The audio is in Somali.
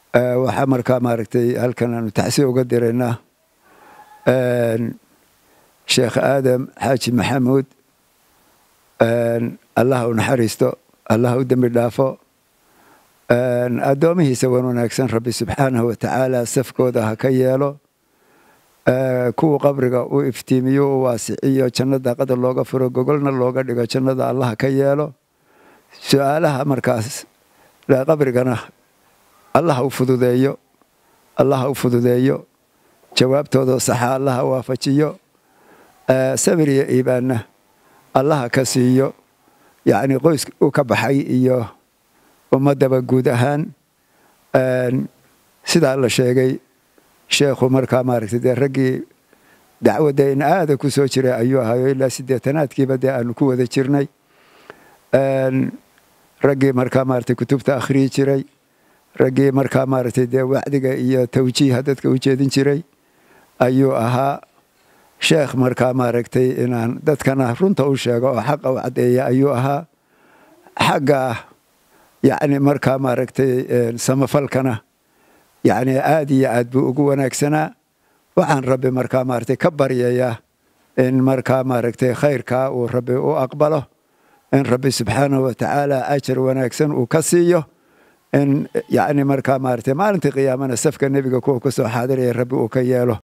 waxaa markaa maaragtay halkan aanu taxsi uga diraynaa sheekh aadam xaaji maxamuud allah u naxariisto allah u dembi dhaafo addoomihiisa wan wanaagsan rabbi subxaanahu watacaala safkooda ha ka yeelo kuwa qabriga u iftiimiyo u waasiciyo janno daaqada looga furo gogolna looga dhigo jannada allah ka yeelo su-aalaha markaas qabrigana allah u fududeeyo allah u fududeeyo jawaabtooda saxa allaha waafajiyo sabir iyo iibaanna allaha ka siiyo yacni qoys u ka baxay iyo ummaddaba guud ahaan sidaa la sheegay sheekhu markaa maaragtay dee raggii dacwadda in aada ku soo jiray ayuu ahayo ilaa siddeetanaadkiiba dee aanu ku wada jirnay raggii markaa maaragtay kutubta akhriyi jiray raggii markaa maaragtay dee wacdiga iyo tawjiiha dadka u jeedin jiray ayuu ahaa sheekh markaa maaragtay inaan dadkana runta u sheego oo xaqa u caddeeya ayuu ahaa xagga yacni markaa maaragtay samafalkana yacni aad iyo aad buu ugu wanaagsanaa waxaan rabbi markaa maaragtay ka baryayaa in markaa maaragtay khayrkaa uu rabbi u aqbalo in rabbi subxaanahu watacaala ajar wanaagsan uu ka siiyo in yacni markaa maaragtay maalintii qiyaamana safka nebiga kuwa ku soo xaadiraya rabbi uu ka yeelo